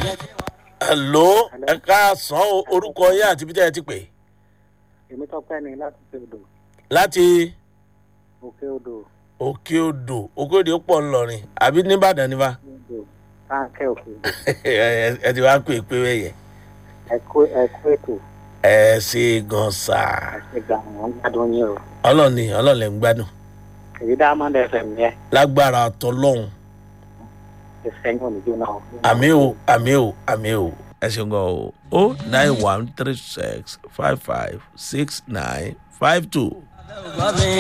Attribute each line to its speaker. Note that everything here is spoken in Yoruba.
Speaker 1: hello ẹ káàsán o, orúkọ yín àti bí tẹ́ ẹ ti pè
Speaker 2: èmi tọpẹ ni láti òkè odò
Speaker 1: láti
Speaker 2: òkè odò
Speaker 1: òkè odò òkè odò pọ̀ ńlọrin àbí nìbàdàn níbà
Speaker 2: odò táǹkẹ òkè odò
Speaker 1: ẹ ti wá pè pé wẹ̀yẹ
Speaker 2: ẹkú ẹkú ètò
Speaker 1: ẹ ṣe gan sáà
Speaker 2: àṣegbà wọn gbádùn yín o
Speaker 1: ọlọ́ọ̀ni ọlọ́ọ̀lẹ̀ ń gbádùn
Speaker 2: èyí diamond fm yẹ
Speaker 1: lágbára tọlọ́hún
Speaker 2: ìsẹyìn òníjó náà.
Speaker 1: àmì o àmì o àmì o ẹ ṣeun gan o o nine one three six five five six nine five two.